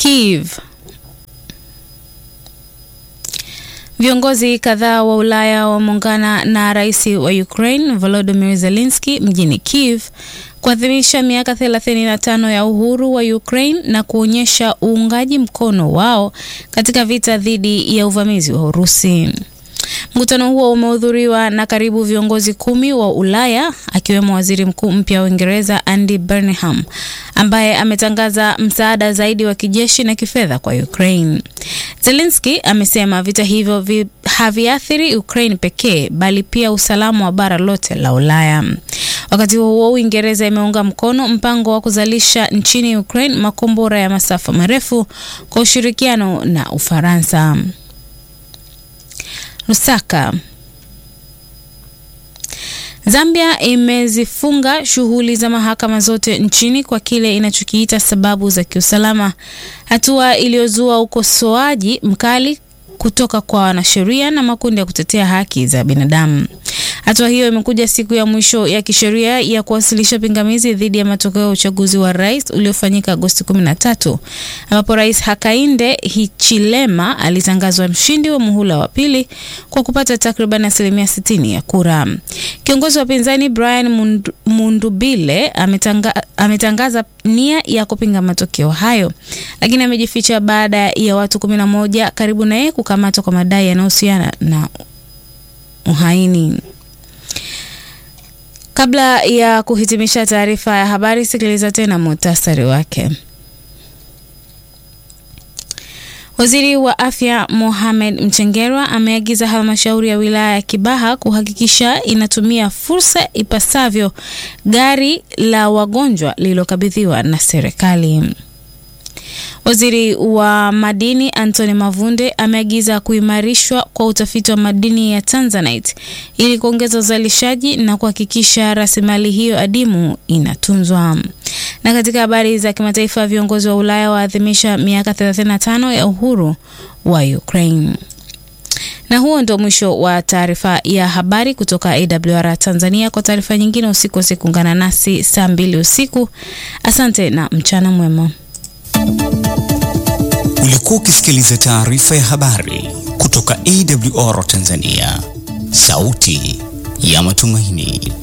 Kiev. Viongozi kadhaa wa Ulaya wameungana na rais wa Ukraine Volodymyr Zelensky mjini Kiev kuadhimisha miaka 35 ya uhuru wa Ukraine na kuonyesha uungaji mkono wao katika vita dhidi ya uvamizi wa Urusi. Mkutano huo umehudhuriwa na karibu viongozi kumi wa Ulaya akiwemo waziri mkuu mpya wa Uingereza Andy Burnham ambaye ametangaza msaada zaidi wa kijeshi na kifedha kwa Ukraine. Zelensky amesema vita hivyo vi, haviathiri Ukraine pekee bali pia usalama wa bara lote la Ulaya. Wakati huo huo, Uingereza imeunga mkono mpango wa kuzalisha nchini Ukraine makombora ya masafa marefu kwa ushirikiano na Ufaransa. Lusaka. Zambia imezifunga shughuli za mahakama zote nchini kwa kile inachokiita sababu za kiusalama, hatua iliyozua ukosoaji mkali kutoka kwa wanasheria na makundi ya kutetea haki za binadamu. Hatua hiyo imekuja siku ya mwisho ya kisheria ya kuwasilisha pingamizi dhidi ya matokeo ya uchaguzi wa rais uliofanyika Agosti 13 ambapo Rais Hakainde Hichilema alitangazwa mshindi wa muhula wa pili kwa kupata takriban asilimia 60 ya kura. Kiongozi wa upinzani Brian Mundu, Mundubile ametanga, ametangaza nia ya kupinga matokeo hayo, lakini amejificha baada ya watu 11 karibu na yeye kukamatwa kwa madai yanayohusiana na uhaini. Kabla ya kuhitimisha taarifa ya habari, sikiliza tena muhtasari wake. Waziri wa Afya Mohamed Mchengerwa ameagiza halmashauri ya wilaya ya Kibaha kuhakikisha inatumia fursa ipasavyo gari la wagonjwa lililokabidhiwa na serikali. Waziri wa madini Anthony Mavunde ameagiza kuimarishwa kwa utafiti wa madini ya Tanzanite ili kuongeza uzalishaji na kuhakikisha rasilimali hiyo adimu inatunzwa. Na katika habari za kimataifa, viongozi wa Ulaya waadhimisha miaka 35 ya uhuru wa Ukraine. Na huo ndio mwisho wa taarifa ya habari kutoka AWR Tanzania. Kwa taarifa nyingine usikose kuungana nasi saa mbili usiku. Asante na mchana mwema. Ulikuwa ukisikiliza taarifa ya habari kutoka AWR Tanzania, sauti ya matumaini.